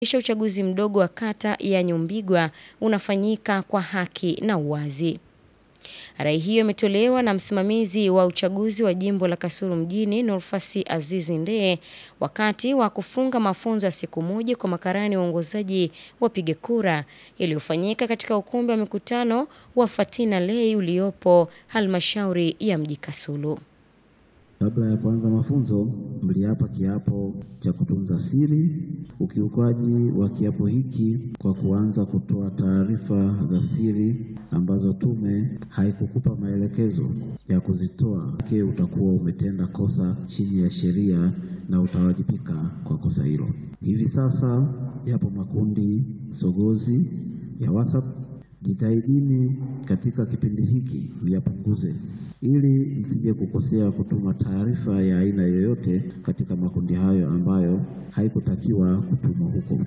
kisha uchaguzi mdogo wa kata ya Nyumbigwa unafanyika kwa haki na uwazi. Rai hiyo imetolewa na msimamizi wa uchaguzi wa jimbo la Kasulu mjini Nurfasi Azizi Ndee wakati wa kufunga mafunzo ya siku moja kwa makarani waongozaji wapiga kura yaliyofanyika katika ukumbi wa mikutano wa Fatina Lei uliopo halmashauri ya mji Kasulu. Kabla ya kuanza mafunzo, mliapa kiapo cha kutunza siri. Ukiukaji wa kiapo hiki kwa kuanza kutoa taarifa za siri ambazo tume haikukupa maelekezo ya kuzitoa, ke utakuwa umetenda kosa chini ya sheria na utawajibika kwa kosa hilo. Hivi sasa yapo makundi sogozi ya WhatsApp. Jitahidini katika kipindi hiki myapunguze ili msije kukosea kutuma taarifa ya aina yoyote katika makundi hayo ambayo haikutakiwa kutumwa huko.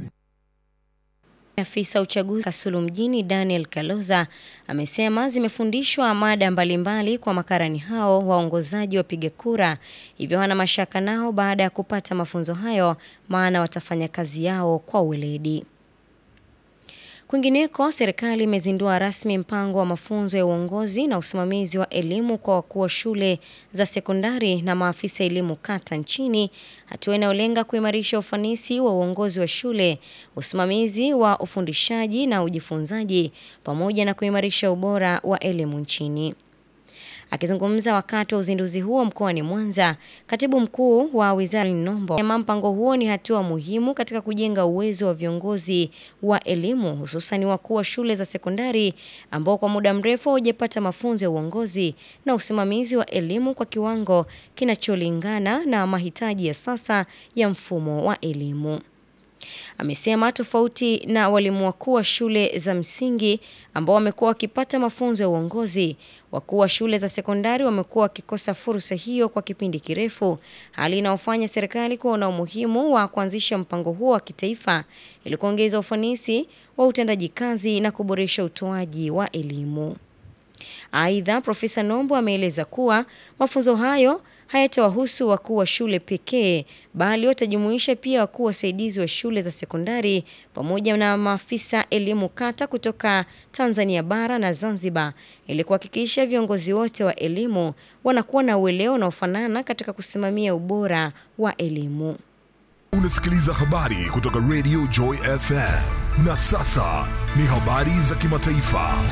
Afisa uchaguzi Kasulu mjini Daniel Kaloza amesema zimefundishwa mada mbalimbali kwa makarani hao waongozaji wapiga kura, hivyo hana mashaka nao baada ya kupata mafunzo hayo, maana watafanya kazi yao kwa weledi. Kwingineko, serikali imezindua rasmi mpango wa mafunzo ya uongozi na usimamizi wa elimu kwa wakuu wa shule za sekondari na maafisa elimu kata nchini, hatua inayolenga kuimarisha ufanisi wa uongozi wa shule, usimamizi wa ufundishaji na ujifunzaji, pamoja na kuimarisha ubora wa elimu nchini. Akizungumza wakati wa uzinduzi huo mkoani Mwanza, katibu mkuu wa wizara Nombo amesema mpango huo ni hatua muhimu katika kujenga uwezo wa viongozi wa elimu hususan wakuu wa shule za sekondari ambao kwa muda mrefu hawajapata mafunzo ya uongozi na usimamizi wa elimu kwa kiwango kinacholingana na mahitaji ya sasa ya mfumo wa elimu. Amesema tofauti na walimu wakuu wa shule za msingi ambao wamekuwa wakipata mafunzo ya uongozi, wakuu wa shule za sekondari wamekuwa wakikosa fursa hiyo kwa kipindi kirefu, hali inayofanya serikali kuona umuhimu wa kuanzisha mpango huo wa kitaifa ili kuongeza ufanisi wa utendaji kazi na kuboresha utoaji wa elimu. Aidha, Profesa Nombo ameeleza kuwa mafunzo hayo hayatawahusu wakuu wa shule pekee bali watajumuisha pia wakuu wasaidizi wa shule za sekondari pamoja na maafisa elimu kata kutoka Tanzania bara na Zanzibar ili kuhakikisha viongozi wote wa elimu wanakuwa na uelewa unaofanana katika kusimamia ubora wa elimu. Unasikiliza habari kutoka Radio Joy FM. Na sasa ni habari za kimataifa.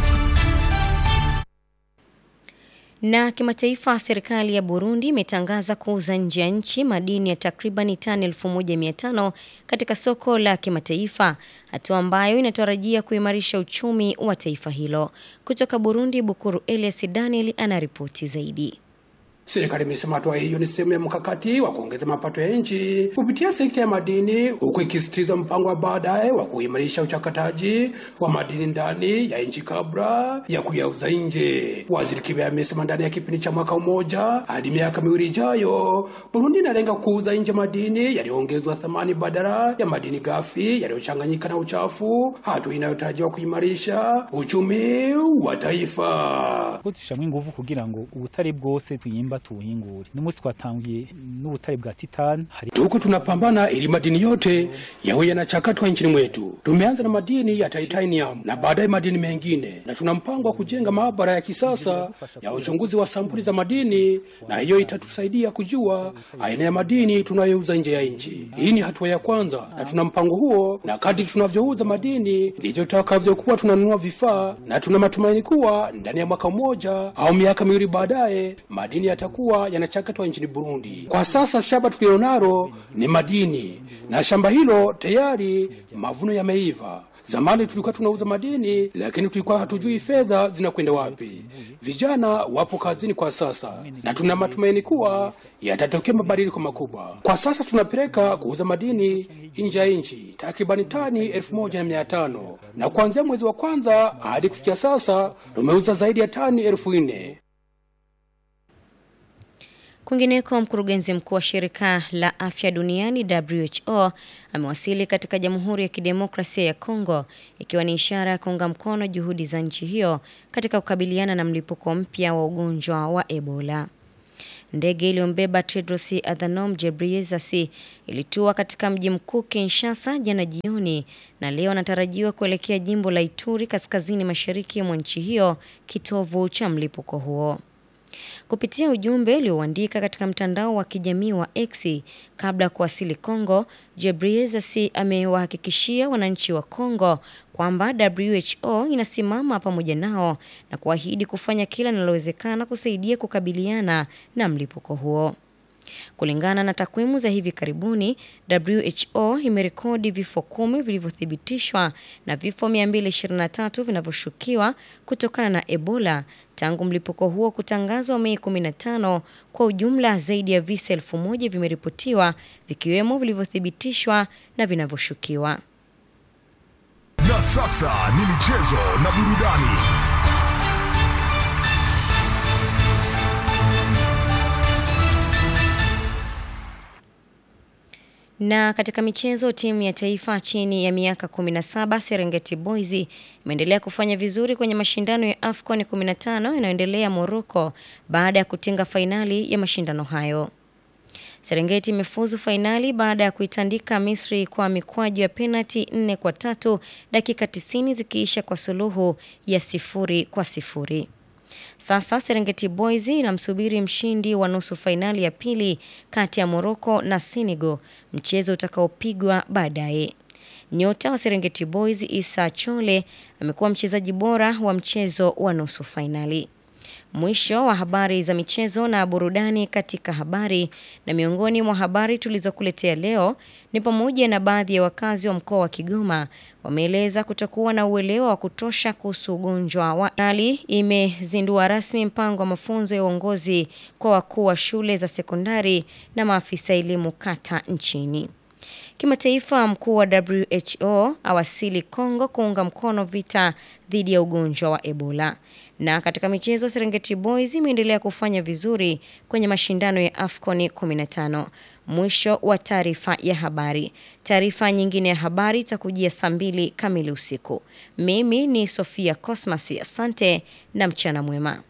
Na kimataifa, serikali ya Burundi imetangaza kuuza nje ya nchi madini ya takribani tani 1500 katika soko la kimataifa, hatua ambayo inatarajia kuimarisha uchumi wa taifa hilo. Kutoka Burundi, Bukuru Elias Daniel anaripoti zaidi. Serikali imesema hatua hiyo ni sehemu ya mkakati wa kuongeza mapato ya nchi kupitia sekta ya madini, huku ikisisitiza mpango wa baadaye wa kuimarisha uchakataji wa madini ndani ya nchi kabla ya kuyauza nje. Waziri Kibe amesema ndani ya kipindi cha mwaka mmoja hadi miaka miwili ijayo, Burundi inalenga kuuza nje madini yaliyoongezwa thamani badala ya madini ghafi yaliyochanganyika na uchafu, hatua inayotarajiwa kuimarisha uchumi wa taifa. dushyiramo ingufu kugira ngo ubutare bwose twiyimba tubuhingure n'umunsi twatangiye n'ubutare bwa titani hari Tuko tunapambana ili madini yote yawe yanachakatwa nchini mwetu. Tumeanza na madini ya titanium na baadaye madini mengine, na tuna mpango wa kujenga maabara ya kisasa ya uchunguzi wa sampuli za madini, na hiyo itatusaidia kujua aina ya madini tunayouza nje ya nchi. Hii ni hatua ya kwanza, na tuna mpango huo, na kadri tunavyouza madini ndivyo tutakavyokuwa tunanunua vifaa, na tuna matumaini kuwa ndani ya mwaka mmoja au miaka miwili baadaye madini yatakuwa yanachakatwa nchini Burundi. Kwa sasa shamba tulilonalo ni madini, na shamba hilo tayari mavuno yameiva. Zamani tulikuwa tunauza madini, lakini tulikuwa hatujui fedha zinakwenda wapi. Vijana wapo kazini kwa sasa, na tuna matumaini kuwa yatatokea mabadiliko makubwa. Kwa sasa tunapeleka kuuza madini nje ya nchi takribani tani elfu moja na mia tano na kuanzia mwezi wa kwanza hadi kufikia sasa tumeuza zaidi ya tani elfu nne. Kwingineko, mkurugenzi mkuu wa shirika la afya duniani WHO amewasili katika Jamhuri ya Kidemokrasia ya Kongo ikiwa ni ishara ya kuunga mkono juhudi za nchi hiyo katika kukabiliana na mlipuko mpya wa ugonjwa wa Ebola. ndege iliyombeba Tedros Adhanom Ghebreyesus ilitua katika mji mkuu Kinshasa jana jioni na leo anatarajiwa kuelekea jimbo la Ituri kaskazini mashariki mwa nchi hiyo, kitovu cha mlipuko huo. Kupitia ujumbe ulioandika katika mtandao wa kijamii wa X kabla ya kuwasili Kongo, Ghebreyesus amewahakikishia wananchi wa Kongo kwamba WHO inasimama pamoja nao na kuahidi kufanya kila linalowezekana kusaidia kukabiliana na mlipuko huo. Kulingana na takwimu za hivi karibuni, WHO imerekodi vifo kumi vilivyothibitishwa na vifo 223 vinavyoshukiwa kutokana na Ebola tangu mlipuko huo kutangazwa Mei 15. Kwa ujumla zaidi ya visa elfu moja vimeripotiwa vikiwemo vilivyothibitishwa na vinavyoshukiwa. Na sasa ni michezo na burudani. Na katika michezo, timu ya taifa chini ya miaka 17 Serengeti Boys imeendelea kufanya vizuri kwenye mashindano ya AFCON 15 yanayoendelea Morocco baada ya kutinga fainali ya mashindano hayo. Serengeti imefuzu fainali baada ya kuitandika Misri kwa mikwaju ya penati nne kwa tatu dakika 90 zikiisha kwa suluhu ya sifuri kwa sifuri. Sasa Serengeti Boys inamsubiri mshindi wa nusu fainali ya pili kati ya Morocco na Senegal, mchezo utakaopigwa baadaye. Nyota wa Serengeti Boys Isa Chole amekuwa mchezaji bora wa mchezo wa nusu fainali. Mwisho wa habari za michezo na burudani katika habari. Na miongoni mwa habari tulizokuletea leo ni pamoja na baadhi ya wakazi wa mkoa wa Kigoma wameeleza kutokuwa na uelewa wa kutosha kuhusu ugonjwa wa ali. Imezindua rasmi mpango wa mafunzo ya uongozi kwa wakuu wa shule za sekondari na maafisa elimu kata nchini. Kimataifa, mkuu wa WHO awasili Kongo kuunga mkono vita dhidi ya ugonjwa wa Ebola. Na katika michezo, Serengeti Boys imeendelea kufanya vizuri kwenye mashindano ya AFCON 15. Mwisho wa taarifa ya habari. Taarifa nyingine ya habari itakujia saa mbili kamili usiku. Mimi ni Sofia Cosmas, asante na mchana mwema.